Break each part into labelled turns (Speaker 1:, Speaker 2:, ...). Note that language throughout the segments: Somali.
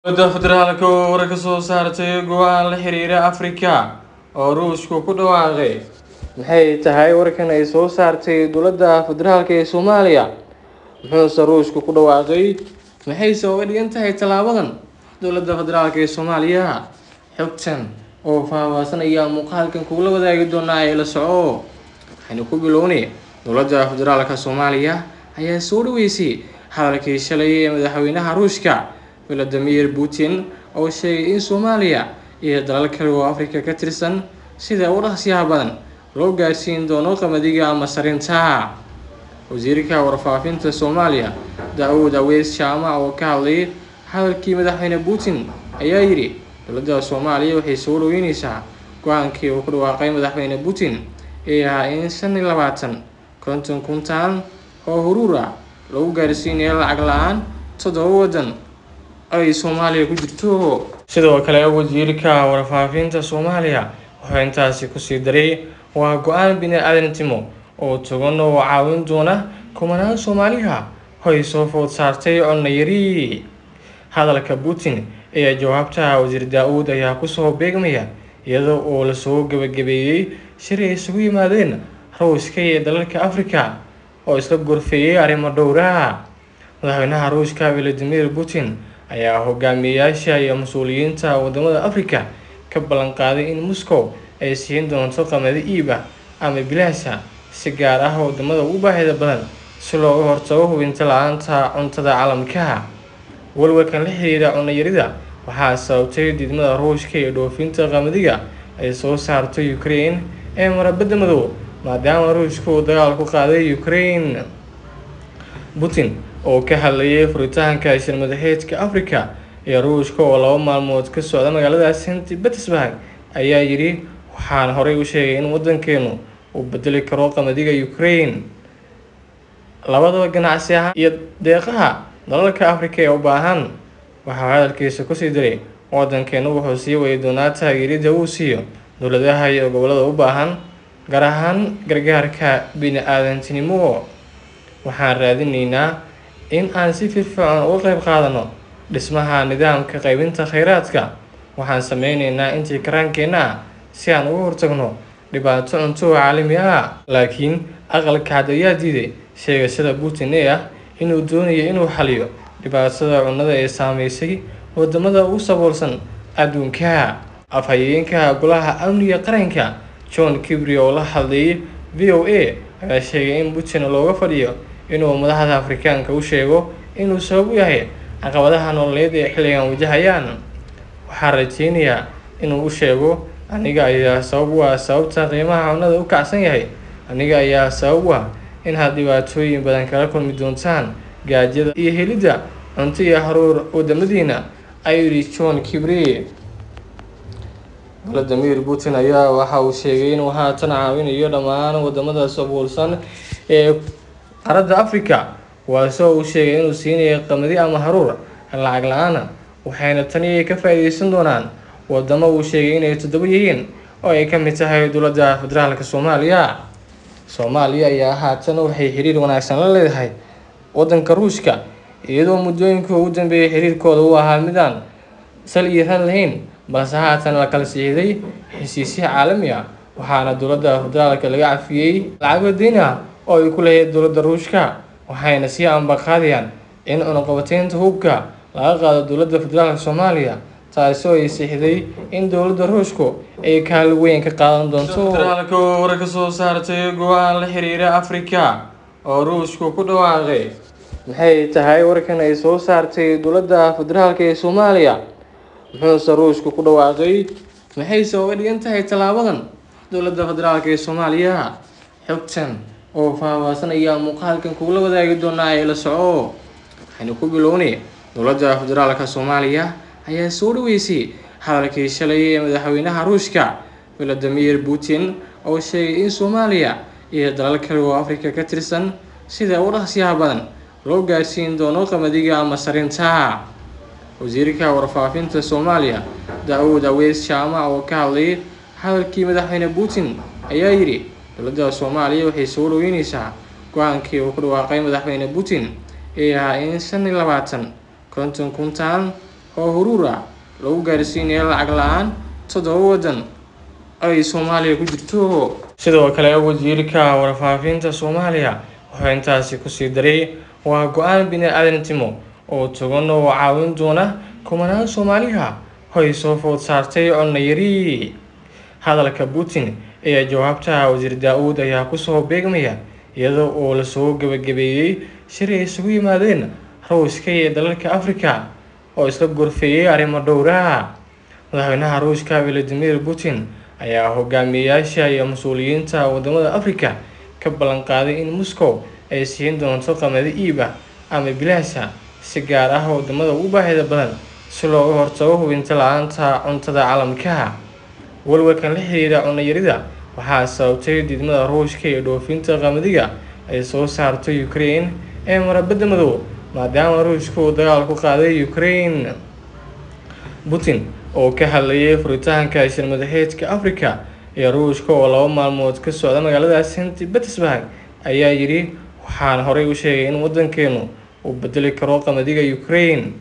Speaker 1: dowladda federaalka oo war ka soo saartay go-aan la xiriira afrika oo ruushku ku dhawaaqay maxay tahay warkan ay soo saartay dowladda federaalka ee soomaaliya muxuuse ruushku ku dhawaaqay maxayse uga dhigan tahay tallaabadan dowladda federaalka ee soomaaliya xogtan oo faahfaahsan ayaa muuqaalkan kugula wadaagi doonaa ee la soco waxaynu ku bilownay dowladda federaalka soomaaliya ayaa soo dhaweysay hadalkii shalay ee madaxweynaha ruushka valadimir putin oo sheegay in soomaaliya iyo dalal kale oo afrika ka tirsan sida u dhaqsiyaha badan loo gaarsiin doono qamadiga ama sarinta wasiirka warfaafinta soomaaliya da-uud aweys jaamac oo ka hadlay hadalkii madaxweyne putin ayaa yidhi dowladda soomaaliya waxay soo dhaweyneysaa go-aankii uu ku dhawaaqay madaxweyne putin ee ahaa in shan iyo labaatan konton kuntaan oo huruura lagu gaarsiinayo lacag la-aan toddoba waddan ay soomaaliya ku jirto sidoo kale wasiirka warfaafinta soomaaliya wuxuu intaasi kusii daray waa go-aan bini-aadantimo oo togan oo caawin doona kumanaan soomaaliha hoy soo food saartay connayari hadalka putin ee jawaabta wasiir daa-uud ayaa kusoo beegmaya iyadoo oo lasoo gabagabeeyey shir ay isugu yimaadeen ruushka iyo dalalka africa oo isla gorfeeyey arrimo dhowra madaxweynaha ruushka valadimir putin ayaa hogaamiyeyaasha iyo mas-uuliyiinta wadamada africa ka ballan qaaday in moscow ay siin doonto qamadi iiba ama bilaasha si gaar ah wadamada ugu baahida badan si looga hortago hubinta la-aanta cuntada caalamka walwalkan la xiriira cunayarida waxaa sababtay diidmada ruushka iyo dhoofinta qamadiga ay soo saarto ukraine ee marabada madow maadaama ruushka uu dagaal ku qaaday ukraine putin oo ka hadlayay furitaanka shir madaxeedka africa iyo ruushka oo laba maalmood ka socda magaalada st petersburg ayaa yidhi waxaan horey u sheegay in wadankeenu uu bedeli karo qamadiga ukraine labadaba ganacsi ahaan iyo deeqaha dalalka africa ee u baahan waxaa hadalkiisa kusii diray wadankeenu wuxuu sii wadi doonaa taageerida uu siiyo dowladaha iyo gobolada u baahan gaar ahaan gargaarka bini-aadantinimo waxaan raadineynaa in aan si firfircoon uga qayb qaadano dhismaha nidaamka qaybinta kheyraadka waxaan sameyneynaa intii karaankeenna ah si aan uga hortagno dhibaato cunto caalami ah laakiin aqalka cad ayaa diiday sheegashada putin ee ah inuu doonayo inuu xaliyo dhibaatada cunnada ee saameysay wadamada ugu saboolsan adduunka afhayeenka golaha amniga qaranka john kibri oo la hadlayay v o a ayaa sheegay in putin looga fadhiyo inuu madaxda afrikaanka u sheego inuu sabab u yahay caqabadaha nololeed ee xilligan wajahayaan waxaa rajeynayaa inuu u sheego aniga ayaa sabab u ah sababta qiimaha cunnada u kacsan yahay aniga ayaa sabab u ah in had dhibaatooyin badan kala kulmi doontaan gaajada iyo helidda cunto iyo haruur wadamadiina ayuu yidhi john kibri valadimir putin ayaa waxa uu sheegay inuu haatan caawinayo dhammaan wadamada sabuulsan ee qaaradda africa waasoo uu sheegay inuu siinayo qamadi ama haruur lacag la-aana waxayna tani ka faa-iideysan doonaan wadamo uu sheegay inay toddoba yihiin oo ay ka mid tahay dowladda federaalka soomaaliya soomaaliya ayaa haatan waxay xiriir wanaagsan la leedahay wadanka ruushka iyadoo muddooyinkii ugu dambeeyay xiriirkooda u ahaa midaan sal iyo ran lahayn balse haatan la kala siixday heshiisyo caalami ah waxaana dowladda federaalka laga cafiyey lacago deyn ah oo ay ku leeyahay dowladda ruushka waxayna sii ambaqaadayaan in cunaqabateynta hubka laga qaado dowladda federaalka soomaaliya taasoo ay siixday in dowladda ruushku ay kaali weyn ka qaadan doonto federaalka oo war ka soo saartay go-aan la xiriira afrika oo ruushku ku dhawaaqay maxay tahay warkan ay soo saartay dowladda federaalka ee soomaaliya muxuuse ruushku ku dhawaaqay maxayse uga dhigan tahay tallaabadan dowladda federaalka ee soomaaliya xogtan oo faahfaahsan ayaa muuqaalkan kugula wadaagi doonaa ee la soco waxaynu ku bilownay dowladda federaalka soomaaliya ayaa soo dhaweysay hadalkii shalay ee madaxweynaha ruushka valadimir putin oo sheegay in soomaaliya iyo dalal kale oo afrika ka tirsan sida u dhaqsiyaha badan loo gaarsiin doono qamadiga ama sarinta wasiirka warfaafinta soomaaliya da-uud aweys jaamac oo ka hadlay hadalkii madaxweyne putin ayaa yidhi dowladda soomaaliya waxay soo dhaweyneysaa go-aankii uu ku dhawaaqay madaxweyne putin ee ahaa in shan iyo labaatan konton kuntaan oo huruur ah lagu gaarsiinayo lacag la-aan toddoba waddan ay soomaaliya ku jirto sidoo kale wasiirka warfaafinta soomaaliya wuxuu intaasi kusii daray waa go-aan bini-aadamtimo oo togan oo caawin doona kumanaan soomaaliha hoy soo food saartay connayari hadalka putin ee jawaabta wasiir daa-uud ayaa kusoo beegmaya iyada oo lasoo gabagabeeyey shir ay isugu yimaadeen ruushka iyo dalalka africa oo isla gorfeeyey arrimo dhowra madaxweynaha ruushka valadimir putin ayaa hogaamiyeyaasha iyo mas-uuliyiinta wadamada africa ka ballan qaaday in moscow ay siin doonto qamadi iib ah ama bilaasha si gaar ah wadamada ugu baahida badan si looga hortago hubinta la-aanta cuntada caalamka walwalkan la xiriira cunayarida waxaa sababtay diidmada ruushka iyo dhoofinta qamadiga ay soo saarto ukraine ee marabadda madow maadaama ruushka uu dagaal ku qaaday ukraine putin oo ka hadlayay furitaanka shirmadaheedka africa iyo ruushka oo laba maalmood ka socda magaalada st petersburg ayaa yidhi waxaan horey u sheegay in waddankeenu uu bedeli karo qamadiga ukraine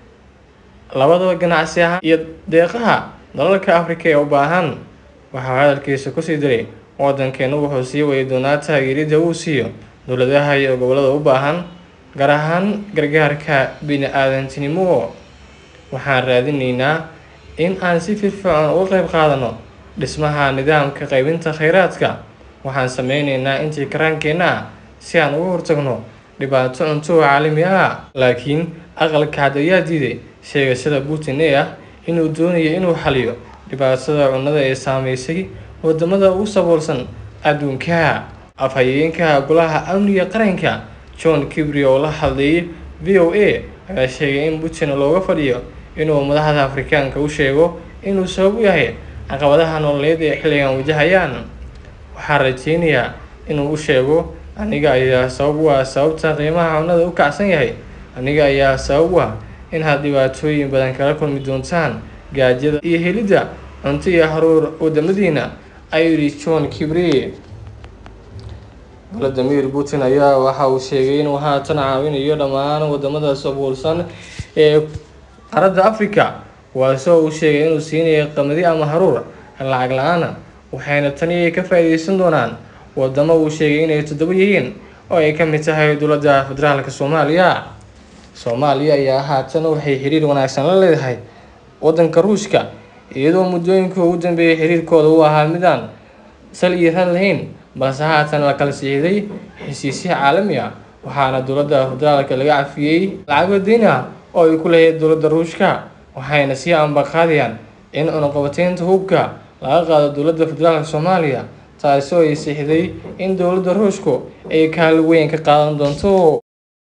Speaker 1: labadaba ganacsi ahaan iyo deeqaha dalalka africa ee u baahan waxaa hadalkiisa kusii diray waddankeenu wuxuu sii wadi doonaa taageerida uu siiyo dowladaha iyo gobolada u baahan gaar ahaan gargaarka bini-aadantinimo waxaan raadineynaa in aan si firfircoon uga qayb qaadano dhismaha nidaamka qaybinta kheyraadka waxaan sameyneynaa intii karaankeenna ah si aan uga hortagno dhibaato cunto caalami ah laakiin aqalka cad ayaa diiday sheegashada putin ee ah inuu doonayo inuu xaliyo dhibaatada cunnada ee saameysay wadamada ugu saboolsan adduunka afhayeenka golaha amniga qaranka john kibri oo la hadlayay v o a ayaa sheegay in putin looga fadhiyo inuu madaxda afrikaanka u sheego inuu sabab u yahay caqabadaha nololeed ee xilligan wajahayaan waxaa rajeynayaa inuu u sheego aniga ayaa sabab u ah sababta qiimaha cunnada u kacsan yahay aniga ayaa sabab u ah in had dhibaatooyin badan kala kulmi doontaan gaajada iyo helidda cunto iyo haruur wadamadiina ayuu yidhi john kibri valadimir putin ayaa waxa uu sheegay inuu haatan caawinayo dhammaan wadamada sabuulsan ee qaaradda africa kuwaasoo uu sheegay inuu siinayo qamadi ama haruur lacag la-aana waxayna tani ka faa-iideysan doonaan wadamo uu sheegay inay toddoba yihiin oo ay ka mid tahay dowladda federaalka soomaaliya soomaaliya ayaa haatan waxay xiriir wanaagsan la leedahay waddanka ruushka iyadoo muddooyinkii ugu dambeeyay xiriirkooda u ahaa midaan sal iyo ran lahayn balse haatan la kala siixday heshiisyo caalami ah waxaana dowladda federaalka laga cafiyey lacago deyn ah oo ay ku leeyahay dowladda ruushka waxayna sii ambaqaadayaan in cunaqabateynta hubka laga qaado dowladda federaalka soomaaliya taasi oo ay siixday in dowladda ruushku ay kaali weyn ka qaadan doonto